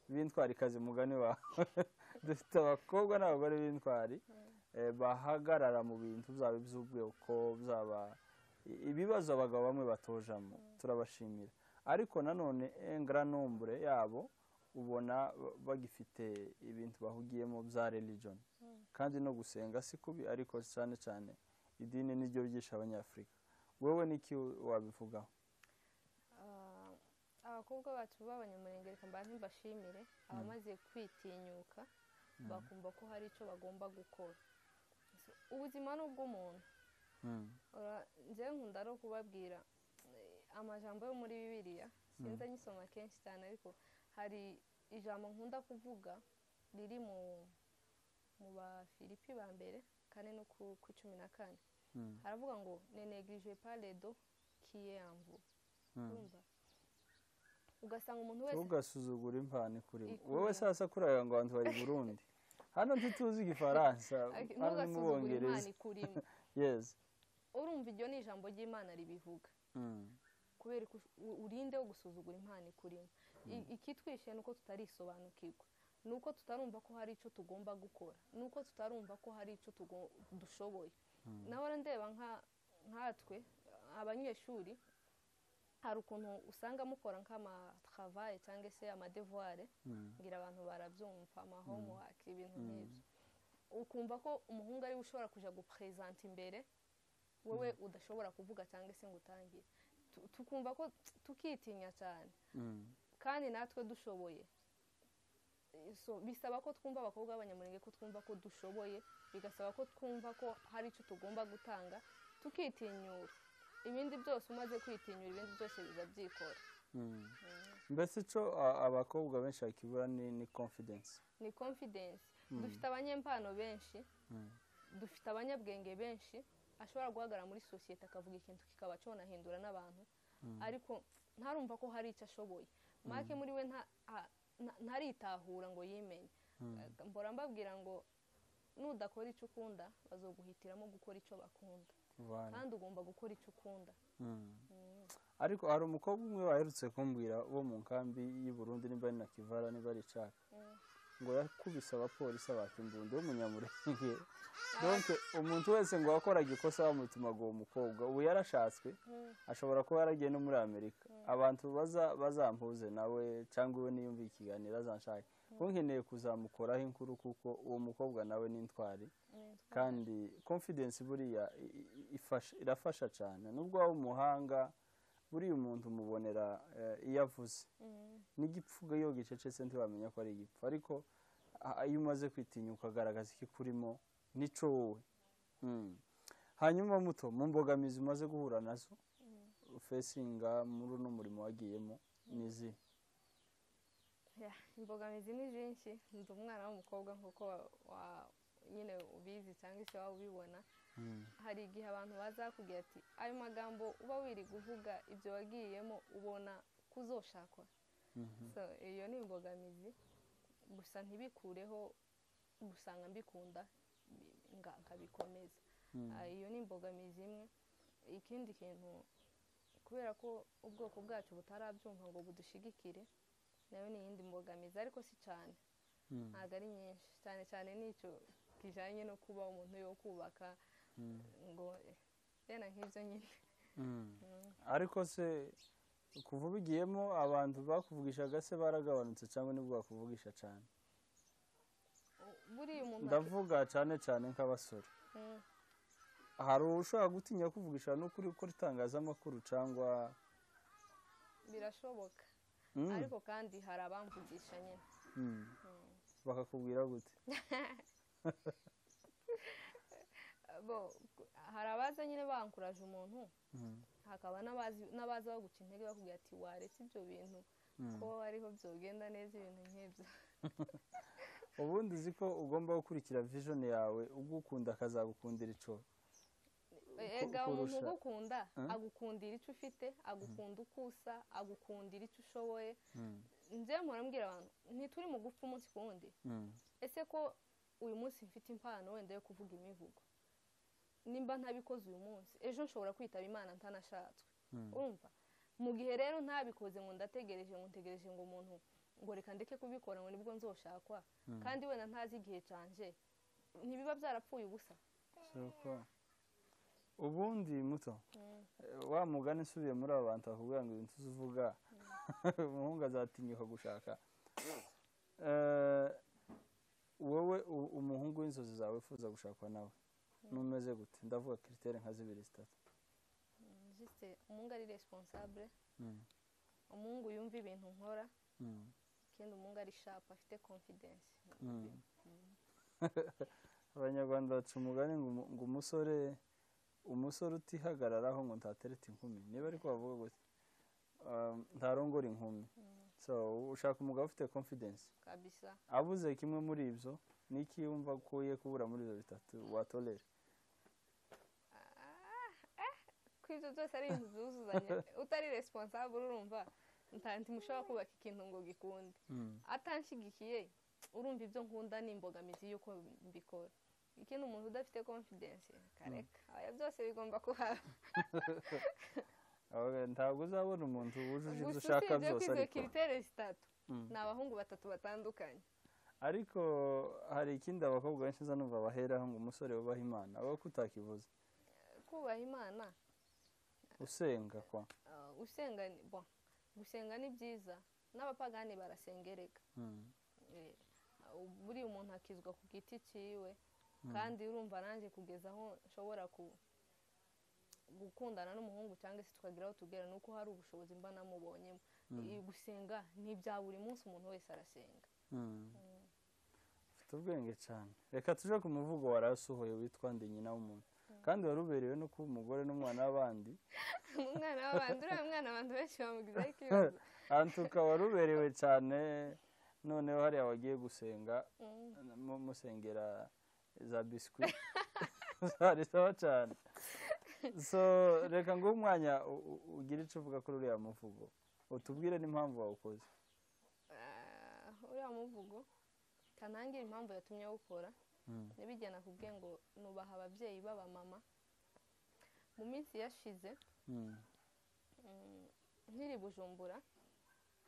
Speaker 2: b'intwari kazi mugani wawe dufite abakobwa n'abagore b'intwari eh, bahagarara mu bintu byaba iby'ubwoko byaba i- ibibazo abagabo bamwe batojamo turabashimira ariko nanone engranombre yabo ubona ba- bagifite ibintu bahugiyemo bya religion kandi no gusenga si kubi ariko cyane cyane idini niryo ryigisha abanyafurika wowe niki wabivugaho
Speaker 1: Ah, abakobwa bacu b'abanyamurenge reka mbanze mbashimire abamaze kwitinyuka bakumva ko hari icyo bagomba gukora ubuzima ni ubw'umuntu
Speaker 2: Mm,
Speaker 1: Ora- njyewe nkunda no kubabwira eh, amajambo yo muri bibiliya sinze nyisoma kenshi cyane ariko hari ijambo nkunda kuvuga riri mu mu bafilipi ba mbere kane no ku ku cumi na kane
Speaker 2: mm,
Speaker 1: haravuga ngo nenegije paledo kiyamvu
Speaker 2: mm.
Speaker 1: urumva ugasanga umuntu wese
Speaker 2: ntugasuzugure impano ikuri
Speaker 1: Ikuri.
Speaker 2: wowe sasa kuriya ngo abantu bari burundi hano ntituzi igifaransa
Speaker 1: Ak-
Speaker 2: hano mu
Speaker 1: ntugasuzugure imana
Speaker 2: bongereza
Speaker 1: ikurimo
Speaker 2: yes
Speaker 1: urumva iryo ni ijambo ry'imana ribivuga
Speaker 2: Mm,
Speaker 1: kubera ko u- urinde wo gusuzugura impano ikurimo I- ikitwishe ni uko tutarisobanukirwa ni uko tutarumva ko hari icyo tugomba gukora ni uko tutarumva ko hari icyo tugo- dushoboye nawe ndeba nka- nkatwe abanyeshuri hari ukuntu usanga mukora nk'amatravaye cyangwa se amadevuware
Speaker 2: mm,
Speaker 1: ngira abantu barabyumva amahomework ibintu nk'ibyo ukumva ko umuhungu ariwe ushobora kujya guprezanta imbere wowe udashobora kuvuga cyangwa se ngo utangire Tu- tukumva ko tukitinya cyane
Speaker 2: mm,
Speaker 1: kandi natwe dushoboye Eh, so, bisaba ko twumva abakobwa b'abanyamurenge ko twumva ko dushoboye bigasaba ko twumva ko hari icyo tugomba gutanga tukitinyura ibindi byose umaze kwitinyura ibindi byose biba byikora
Speaker 2: mm.
Speaker 1: Mm.
Speaker 2: mbese icyo a- abakobwa benshi bakibura ni ni confidence
Speaker 1: ni confidence dufite abanyempano benshi
Speaker 2: Mm.
Speaker 1: dufite abanyabwenge benshi ashobora guhagarara muri sosiyete akavuga ikintu kikaba cyonahindura n'abantu ariko ntarumva ko hari icyo ashoboye make muri we nta- a- nta- ntaritahura ngo yimenye Eh, mbora mbabwira ngo nudakora icyo ukunda bazoguhitiramo gukora icyo bakunda
Speaker 2: Voilà.
Speaker 1: kandi ugomba gukora icyo ukunda
Speaker 2: Mm.
Speaker 1: Mm.
Speaker 2: ariko hari umukobwa umwe waherutse kumbwira wo mu nkambi y'i Burundi nimba ari na kivara nimba ari icaka
Speaker 1: Mm.
Speaker 2: ngo yakubise abapolisi abakimbunda w'umunyamurenge donc umuntu wese ngo wakoraga ikosa bamutumaga uwo mukobwa ubu yarashatswe
Speaker 1: Mm.
Speaker 2: ashobora kuba yaragiye no muri amerika abantu baza bazampuze nawe cyangwa iwe niyumviye ikiganiro azanshake nkeneye kuzamukoraho inkuru kuko uwo mukobwa nawe ni intwari
Speaker 1: Mm.
Speaker 2: kandi confidence buriya i- i- ifasha- irafasha cyane nubwo waba umuhanga buriya umuntu umubonera eh, iyo avuze
Speaker 1: Mm.
Speaker 2: n'igipfuga iyo gicecetse ntiwamenya ko ari igipfu ariko a- iyo umaze kwitinyuka ukagaragaza icyo kurimo n'icyo wowe Mm. hanyuma muto mu mbogamizi umaze guhura nazo fesinga muri uno murimo wagiyemo n'izi
Speaker 1: Ya, imbogamizi ni zinshi ndi umwana w'umukobwa nk'uko wa- wa- nyine ubizi cyangwa se waba ubibona hari igihe abantu baza bakubwira ati ayo magambo uba wiri kuvuga ibyo wagiyemo ubona kuzoshakwa
Speaker 2: Mhm.
Speaker 1: So, iyo ni imbogamizi gusa ntibikureho gusanga mbikunda nga- nkabikomeza
Speaker 2: Mm.
Speaker 1: Ah, iyo ni imbogamizi imwe ikindi kintu kubera ko ubwoko bwacu butarabyumva ngo budushigikire nayo ni iyindi mbogamizi ariko si cyane
Speaker 2: Mm.
Speaker 1: ntabwo ari nyinshi cyane cyane n'icyo kijyanye no kuba umuntu yo kubaka
Speaker 2: Mm.
Speaker 1: ngo rena nk'ibyo nyine
Speaker 2: Mm. ariko se kuva ubigiyemo abantu bakuvugishaga se baragabanutse cyangwa nibwo bakuvugisha cyane
Speaker 1: U- buriya umuntu aki-
Speaker 2: ndavuga cyane cyane nk'abasore
Speaker 1: Mm,
Speaker 2: hari ushobora gutinya kuvugisha n'ukuri ukora itangazamakuru cyangwa
Speaker 1: birashoboka
Speaker 2: Mm.
Speaker 1: ariko kandi hari abamvugisha nyine
Speaker 2: Mm.
Speaker 1: Mm.
Speaker 2: bakakubwira gute
Speaker 1: bo hari abaza nyine bankuraje umuntu
Speaker 2: Mm,
Speaker 1: hakaba n'abazi- n'abaza baguca intege bakubwira ati waretse ibyo bintu
Speaker 2: mm.
Speaker 1: ko ariho byogenda neza ibintu nk'ibyo
Speaker 2: ubundi uzi ko ugomba gukurikira vision yawe ugukunda akazagukundira icyo
Speaker 1: ega umuntu
Speaker 2: kurusha-
Speaker 1: ugukunda
Speaker 2: Eh?
Speaker 1: agukundira icyo ufite agukunda uko usa agukundira icyo ushoboye
Speaker 2: Mm,
Speaker 1: nze murambwira abantu ntituri mu gupfa umunsi ku wundi
Speaker 2: mm,
Speaker 1: ese ko uyu munsi mfite impano wenda yo kuvuga imivugo nimba ntabikoze uyu munsi ejo nshobora kwitaba imana ntanashatswe
Speaker 2: mm.
Speaker 1: urumva mu gihe rero ntabikoze ngo ndategereje ngo ntegereje ngo umuntu ngo reka ndeke kubikora ngo nibwo nzoshakwa
Speaker 2: Mm.
Speaker 1: kandi wenda ntazi igihe canje ntibiba byarapfuye ubusa
Speaker 2: Si uko. ubundi muto
Speaker 1: Mm.
Speaker 2: eh, wa mugani usubiye muri aba bantu bakubwira ngo ibintu uvuga umuhungu azatinyuka gushaka Eh, wowe u- umuhungu w'inzozi zawe wifuza gushakwa nawe numeze gute ndavuga kiritere nka zibiri zitatu
Speaker 1: juste umuhungu ari responsable
Speaker 2: Mm,
Speaker 1: umuhungu yumva ibintu nkora
Speaker 2: mm,
Speaker 1: ikindi umuhungu ari sharp afite confidence
Speaker 2: mm. abanyarwanda baca umugani ngo umu- ngo umusore umusore utihagararaho ngo ntatereta inkumi niba ariko bavuga gutya um, ntarongora inkumi so ushaka umugabo ufite confidence
Speaker 1: kabisa
Speaker 2: abuze kimwe muri ibyo niki wumva ko uye kubura muri ibyo bitatu watorera
Speaker 1: ko ibyo byose ari ibintu byuzuzanya utari responsable urumva nta ntimushobora kubaka ikintu ngo gikunde atanshigikiye urumva ibyo nkunda ni imbogamizi y'uko mbikora ikindi umuntu udafite confidence kareka aya byose bigomba kuhaba
Speaker 2: Aho ntabwo uzabona umuntu wujuje ibyo
Speaker 1: gusa
Speaker 2: ushaka
Speaker 1: usibye ko
Speaker 2: byose
Speaker 1: izo
Speaker 2: ariko
Speaker 1: kiritere zitatu
Speaker 2: Mm.
Speaker 1: ni abahungu batatu batandukanye
Speaker 2: ariko hari ikindi abakobwa benshi nza numva baheraho ngo umusore wubaha imana aba ko utakivuze
Speaker 1: kubaha imana
Speaker 2: usenga kwa
Speaker 1: ah, usenga ni- bon, gusenga ni byiza n'abapagani barasengereka
Speaker 2: Mm,
Speaker 1: Eh, buriya umuntu akizwa ku giti cyiwe kandi urumva nanjye kugeza aho nshobora ku- gukundana n'umuhungu cyangwa se tukageraho tugera ni uko hari ubushobozi mba namubonyemo Eh, gusenga ni ibya buri munsi umuntu wese arasenga
Speaker 2: mm. ufite ubwenge cyane reka tuje ku muvugo warasuhoye witwa ndi nyina w'umuntu kandi wari uberewe no kuba umugore n'umwana w'abandi
Speaker 1: umwana w'abantu uriya mwana abantu benshi bamugizeho ikibazo
Speaker 2: antuka wari uberewe cyane noneho hariya wagiye gusenga
Speaker 1: Mm.
Speaker 2: mu- musengera za biswi zari sawa cyane so reka nguhe umwanya u- u- ugire icyo uvuga kuri uriya muvugo utubwire n'impamvu wawukoze
Speaker 1: Ah, uriya muvugo kanangira impamvu yatumye awukora
Speaker 2: Mm,
Speaker 1: nibigena nakubwiye ngo nubaha ababyeyi b'abamama mu minsi yashize
Speaker 2: mm,
Speaker 1: mm, nkiri bujumbura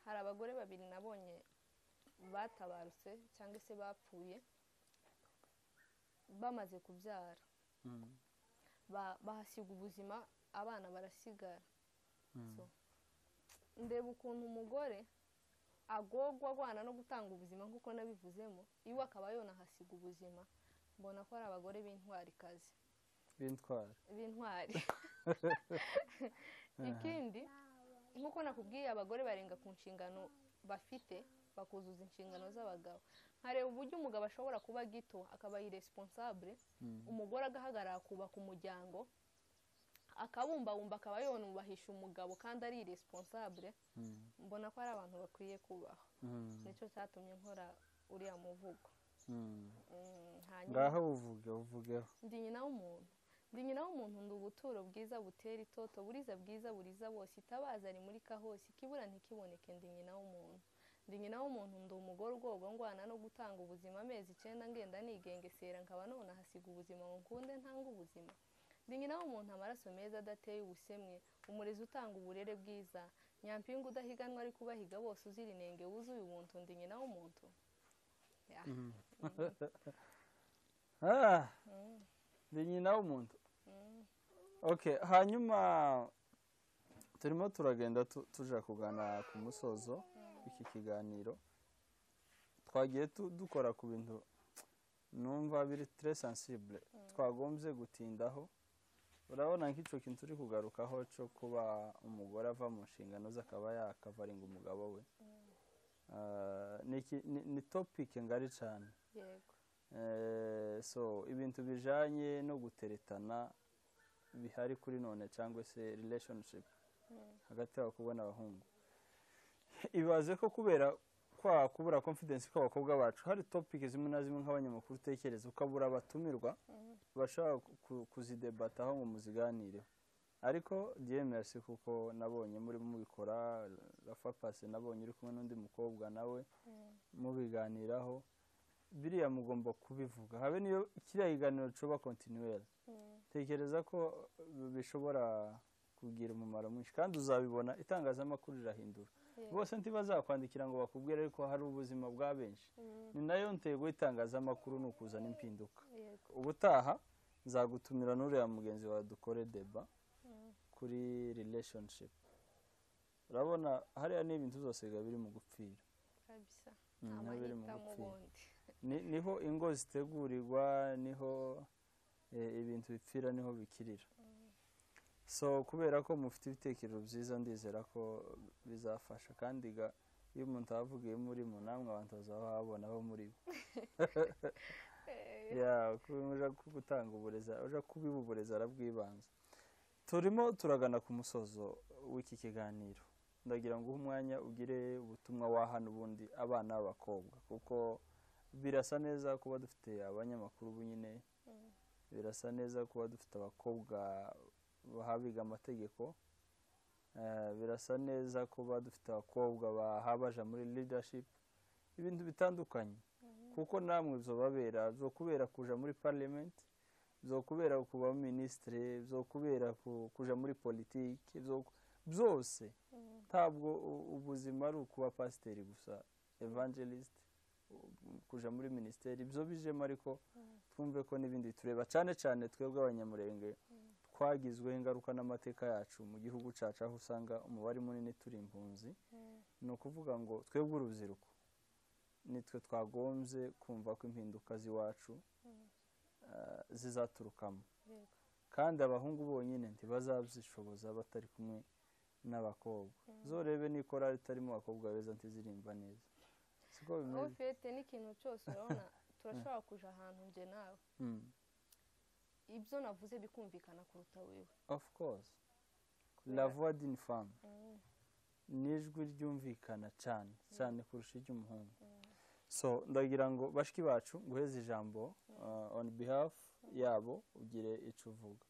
Speaker 1: hari abagore babiri nabonye batabarutse cyangwa se bapfuye bamaze kubyara
Speaker 2: mm,
Speaker 1: Ba- bahasiga ubuzima abana barasigara
Speaker 2: mm.
Speaker 1: So, ndeba ukuntu umugore agogwa agwana no gutanga ubuzima nk'uko nabivuzemo iwe akaba yonahasiga ubuzima mbona ko ari abagore b'intwarikazi
Speaker 2: bintwara
Speaker 1: b'intwari ikindi nk'uko nakubwiye abagore barenga ku nshingano bafite bakuzuza inshingano z'abagabo nkareba uburyo umugabo ashobora kuba gito akaba iresponsable
Speaker 2: Mm,
Speaker 1: umugore agahagarara akubaka umuryango akabumbabumba akaba yonubahisha umugabo kandi ari iresponsable
Speaker 2: mm,
Speaker 1: mbona ko ari abantu bakwiye kubahwa
Speaker 2: mm,
Speaker 1: nicyo cyatumye nkora uriya muvugo
Speaker 2: mm.
Speaker 1: Mm, hanyuma
Speaker 2: ngaho uvuge uvugeho
Speaker 1: ndi nyina w'umuntu ndi nyina w'umuntu ndi ubuturo bwiza butera itoto buriza bwiza buriza bose itabaza rimurika hose ikibura ntikiboneke ndi nyina w'umuntu ndi nyina w'umuntu ndi umugore ugorwa ngwana no gutanga ubuzima amezi icyenda ngenda nigengesera nkaba none hasiga ubuzima ngo nkunde ntanga ubuzima ndi nyina w'umuntu amaraso meza adateye ubusemwe umurezi utanga uburere bwiza nyampinga udahiganwa ariko ubahiga bose uzira inenge wuzuye ubuntu ndi nyina w'umuntu Ya.
Speaker 2: Ah,
Speaker 1: Mm,
Speaker 2: ndi nyina w'umuntu
Speaker 1: mm,
Speaker 2: okay hanyuma turimo turagenda tu- tuja kugana ku musozo w'iki kiganiro twagiye tu- dukora ku bintu numva biri tre sensible twagombye gutindaho urabona nk'icyo kintu turi kugarukaho cyo kuba umugore ava mu nshingano ze akaba yakavaringa umugabo we Ah, ni iki- ni- ni topic ngari cyane
Speaker 1: yego
Speaker 2: Eh, so ibintu bijanye no guteretana bihari kuri none cyangwa se relationship hagati y'abakobwa n'abahungu ibaze ko kubera kwa kubura confidence kw'abakobwa bacu hari topic zimwe na zimwe nk'abanyamakuru utekereza ukabura abatumirwa bashobora ku- kuzidebataho ngo muziganireho ariko dieu merci kuko nabonye murimo mubikora rafa pase nabonye uri kumwe n'undi mukobwa nawe mubiganiraho biriya mugomba kubivuga habe niyo kiriya kiganiro coba kontinuwera tekereza ko bishobora kugira umumaro mwinshi kandi uzabibona itangazamakuru rirahindura bose ntibazakwandikira ngo bakubwire ariko hari ubuzima bwa benshi ni nayo ntego y'itangazamakuru ni ukuzana impinduka
Speaker 1: yego
Speaker 2: ubutaha nzagutumira n'uriya mugenzi wawe dukore deba
Speaker 1: Mm.
Speaker 2: kuri relationship urabona hariya ni ibintu zose biba biri mu gupfira
Speaker 1: kabisa
Speaker 2: Mm,
Speaker 1: nta
Speaker 2: biba biri mu
Speaker 1: mahitamo
Speaker 2: gupfira
Speaker 1: ubundi
Speaker 2: Ni- niho ingo zitegurirwa niho eh, ibintu bipfira niho bikirira so kubera ko mufite ibitekerezo byiza ndizera ko bizafasha kandi ga- iyo umuntu abavugiye murimo namwe abantu bazaba babona aho muri bo
Speaker 1: Eh,
Speaker 2: ya kuba uje gutanga uburezi uje kubiba uburezi arabwibanza turimo turagana ku musozo w'iki kiganiro ndagira ngo uhe umwanya ugire ubutumwa waha n'ubundi abana b'abakobwa kuko birasa neza kuba dufite abanyamakuru ubu nyine
Speaker 1: Mm.
Speaker 2: birasa neza kuba dufite abakobwa bahabiga amategeko Eh, birasa neza kuba dufite abakobwa bahabaja muri leadership ibintu bitandukanye
Speaker 1: Mm.
Speaker 2: kuko namwe bizobabera bizokubera kuja muri parliament bizokubera kuba minisitiri bizokubera ku- kuja muri politiki bizo- byose
Speaker 1: Mm.
Speaker 2: ntabwo u- ubuzima ari ukuba pasiteri gusa evangelist u- kuja muri minisiteri ibyo bijemo ariko
Speaker 1: Mm.
Speaker 2: twumve ko n'ibindi bitureba cyane cyane twebwe abanyamurenge twagizweho ingaruka n'amateka yacu mu gihugu cyacu aho usanga umubare munini turi impunzi
Speaker 1: Mm.
Speaker 2: ni ukuvuga ngo twebwe urubyiruko nitwe twagombye kumva ko impinduka z'iwacu
Speaker 1: Mm.
Speaker 2: eh, zizaturukamo
Speaker 1: yego
Speaker 2: kandi abahungu bonyine ntibazabyishoboza batari kumwe n'abakobwa
Speaker 1: Mm.
Speaker 2: zorebe nikora ritarimo abakobwa beza ntiziririmba neza siko
Speaker 1: aho
Speaker 2: bimeze
Speaker 1: ufite n'ikintu cyose urabona turashobora kuja ahantu nje nawe
Speaker 2: Mm,
Speaker 1: ibyo navuze bikumvikana kuruta wiwe
Speaker 2: of course la
Speaker 1: Kubera-
Speaker 2: voix d'une femme
Speaker 1: Mm,
Speaker 2: ni ijwi ryumvikana cyane cyane kurusha iry'umuhungu
Speaker 1: mm,
Speaker 2: so ndagira ngo bashiki bacu nguheze ijambo uh, on behalf yabo ugire icyo uvuga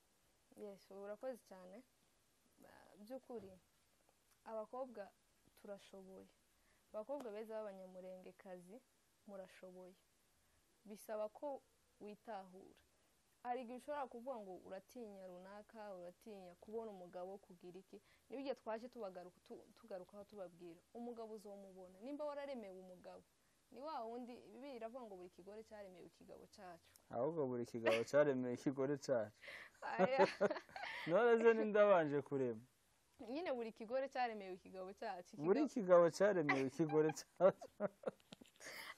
Speaker 1: yes urakoze cyane Ah, by'ukuri abakobwa turashoboye abakobwa beza b'abanyamurengekazi murashoboye bisaba ko witahura hari igihe ushobora kuvuga ngo uratinya runaka uratinya kubona umugabo kugira iki nibyo igihe twaje tubagaruka tu- tugarukaho tubabwira umugabo uzamubona nimba wararemewe umugaba ni wa wundi bibiliya iravuga ngo buri kigore cyaremewe ikigabo cyacu
Speaker 2: ahubwo buri kigabo cyaremeye ikigore cyacu
Speaker 1: Aya.
Speaker 2: none ze ninde abanje kurema
Speaker 1: nyine buri kigore cyaremewe ikigabo cyacu
Speaker 2: buri
Speaker 1: Ikigabo-
Speaker 2: kigabo cyaremeye ikigore cyacu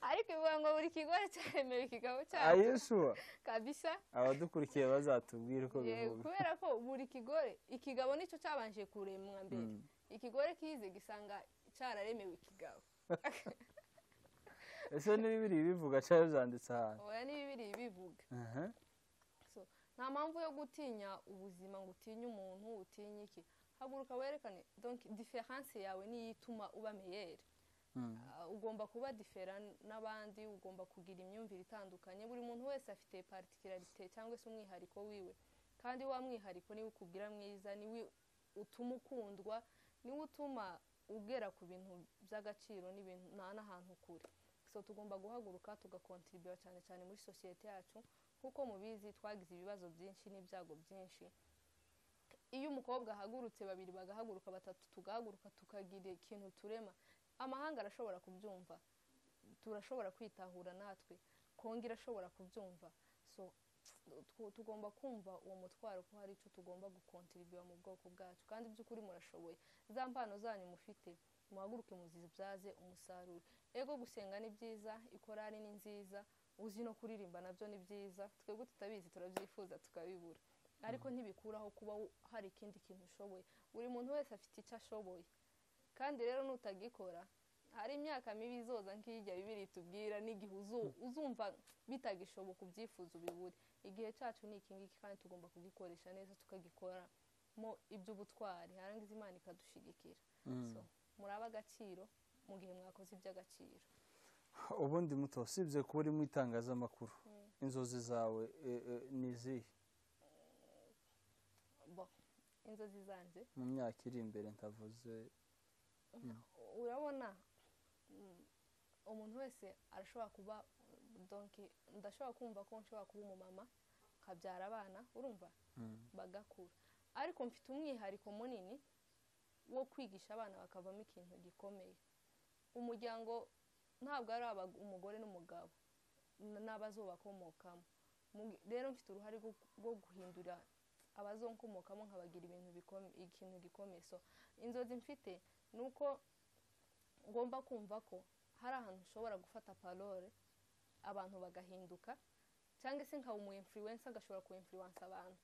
Speaker 1: ariko bivuga ngo buri kigore cyaremewe ikigabo cyacu
Speaker 2: ayishuwa
Speaker 1: kabisa
Speaker 2: abadukurikiye bazatubwira uko
Speaker 1: Yego,
Speaker 2: bivuga
Speaker 1: kubera ko buri kigore ikigabo nicyo cyabanje kuremwa mbere
Speaker 2: Mm.
Speaker 1: ikigore kize gisanga cyararemewe ikigabo
Speaker 2: ese niba biri bivuga cyangwa byanditse ahantu
Speaker 1: oya ni bibiri bivuga
Speaker 2: Aha.
Speaker 1: nta mpamvu yo gutinya ubuzima ngo utinye umuntu utinye iki haguruka werekane donc diferanse yawe niyo ituma uba meyeri
Speaker 2: Mm.
Speaker 1: Ah, ugomba kuba difera n'abandi ugomba kugira imyumvire itandukanye buri muntu wese afite particularite cyangwa se umwihariko wiwe kandi wa mwihariko niwe ukubwira mwiza niwe utuma ukundwa niwe utuma ugera ku bintu by'agaciro n'ibintu nta n'ahantu kure so tugomba guhaguruka tugakontribuwa cyane cyane muri sosiyete yacu nk'uko mubizi twagize ibibazo byinshi n'ibyago byinshi iyo umukobwa ahagurutse babiri bagahaguruka batatu tugahaguruka tukagira ikintu turema amahanga arashobora kubyumva turashobora kwitahura natwe kongo irashobora kubyumva so tw- tugomba kumva uwo mutwaro ko hari icyo tugomba gukontribuwa mu bwoko bwacu kandi by'ukuri murashoboye za mpano zanyu mufite muhaguruke muzibyaze umusaruro ego gusenga ni byiza ikorari ni nziza uzi no kuririmba nabyo ni byiza twebwe tutabizi turabyifuza tukabibura ariko ntibikuraho kuba wo- hari ikindi kintu ushoboye buri muntu wese afite icyo ashoboye kandi rero nutagikora hari imyaka mibi izoza nk'ijya bibiri itubwira n'igihe uzu- uzumva bitagishoboka ubyifuza ubibure igihe cyacu ni iki ngiki kandi tugomba kugikoresha neza tukagikoramo iby'ubutwari harangiza imana ikadushigikira So, murabe agaciro mu gihe mwakoze iby'agaciro
Speaker 2: ubundi muto usibye kuba uri mu itangazamakuru inzozi zawe eh, eh, ni izihe
Speaker 1: Bo, inzozi zanjye
Speaker 2: mu myaka iri imbere ndavuze
Speaker 1: urabona mm, umuntu wese arashobora kuba donc ndashobora kumva ko nshobora kuba umumama nkabyara abana urumva
Speaker 2: Mm.
Speaker 1: bagakura ariko mfite umwihariko munini wo kwigisha abana bakavamo ikintu gikomeye umuryango ntabwo ari aba- umugore n'umugabo n- n'abazobakomokamo Mu- rero mfite uruhare rwo- rwo guhindura abazonkomokamo nkabagira ibintu bikome- ikintu gikomeye so inzozi mfite ni uko ngomba kumva ko hari ahantu ushobora gufata parole abantu bagahinduka cyangwa se nkaba umu influencer agashobora ku influence abantu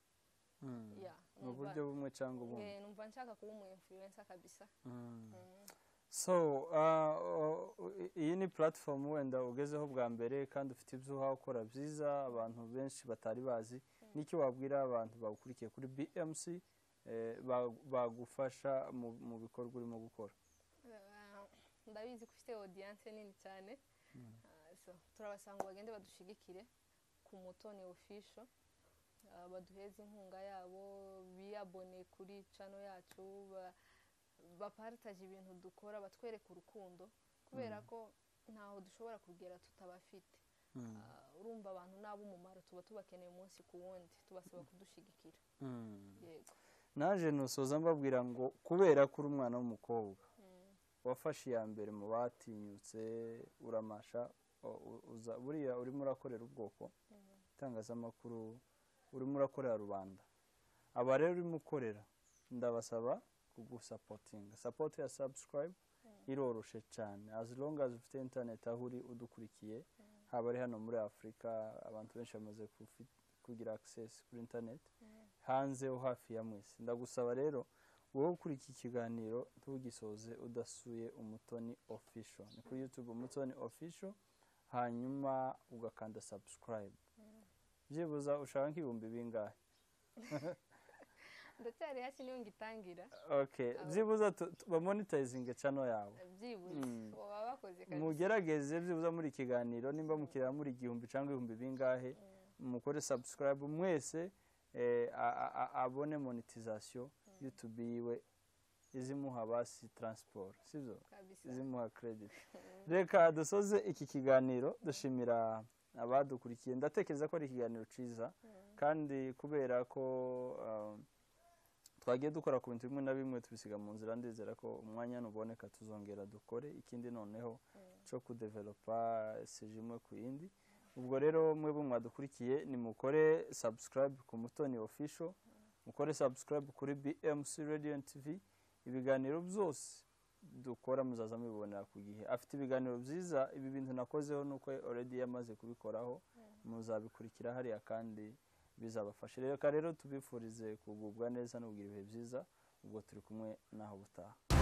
Speaker 2: Mm.
Speaker 1: ya
Speaker 2: mu
Speaker 1: numva-
Speaker 2: buryo bumwe cyangwa ubundi
Speaker 1: Eh, numva nshaka kuba umu influencer kabisa
Speaker 2: Mm.
Speaker 1: Mm.
Speaker 2: so ah, o- o- i- iyi ni platform wenda ugezeho bwa mbere kandi ufite ibyo uhawe ukora byiza abantu benshi batari bazi n'icyo wabwira abantu bagukurikiye kuri bmc eh, ba- bagufasha mu- mu bikorwa urimo gukora
Speaker 1: Eh, ndabizi ko ufite audience nini cyane Ah, so, turabasaba ngo bagende badushigikire ku mutoni official Ah, baduheze inkunga yabo biyabone kuri channel yacu ba- bapartage ibintu dukora batwereke urukundo kubera ko ntaho dushobora kugera tutabafite
Speaker 2: Mm.
Speaker 1: Ah, urumva abantu ni ab'umumaro tuba tubakeneye umunsi ku wundi tubasaba kudushigikira
Speaker 2: Mm.
Speaker 1: yego
Speaker 2: naje ntusoza mbabwira ngo kubera ko uri umwana w'umukobwa
Speaker 1: Mm.
Speaker 2: wafashe iya mbere mu batinyutse uramasha o- u- uza buriya urimo urakorera ubwoko itangazamakuru urimo urakorera rubanda aba rero urimo ukorera ndabasaba kugusapotinga sapoti ya subscribe iroroshe cyane as long as ufite internet aho uri udukurikiye haba ari hano muri afurika abantu benshi bamaze kufi- kugira access kuri internet hanze ho hafi ya mwese ndagusaba rero wowe ukurikiye ikiganiro ntugisoze udasuye umutoni official ni kuri youtube umutoni official hanyuma ugakanda subscribe byibuze ushaka nk'ibihumbi bingahe
Speaker 1: ndacyari hasi niyo ngitangira
Speaker 2: okay byibuze tu- tu- bamonitayizinge cano yawe
Speaker 1: byibuze
Speaker 2: Mm.
Speaker 1: baba bakoze kabisa
Speaker 2: mugerageze byibuze muri kiganiro nimba mukireba muri igihumbi cyangwa ibihumbi bingahe mukore subscribe mwese eh, a- a- a- abone monetization youtube yiwe izimuha basi transport sibyo
Speaker 1: kabisa
Speaker 2: izimuha credit reka dusoze iki kiganiro dushimira abadukurikiye ndatekereza ko ari ikiganiro cyiza kandi kubera ko um, twagiye dukora ku bintu bimwe na bimwe tubisiga mu nzira ndizera ko umwanya nuboneka tuzongera dukore ikindi noneho cyo kudevelopa sije imwe ku yindi ubwo rero mwebwe mwadukurikiye nimukore subscribe ku mutoni official mukore subscribe kuri bmc radio and tv ibiganiro byose dukora muzaza mubibonera ku gihe afite ibiganiro byiza ibi bintu nakozeho ni uko already yamaze kubikoraho muzabikurikira hariya kandi bizabafashe reka rero tubifurize kugubwa neza n'ubwira ibihe byiza ubwo turi kumwe n'aho butaha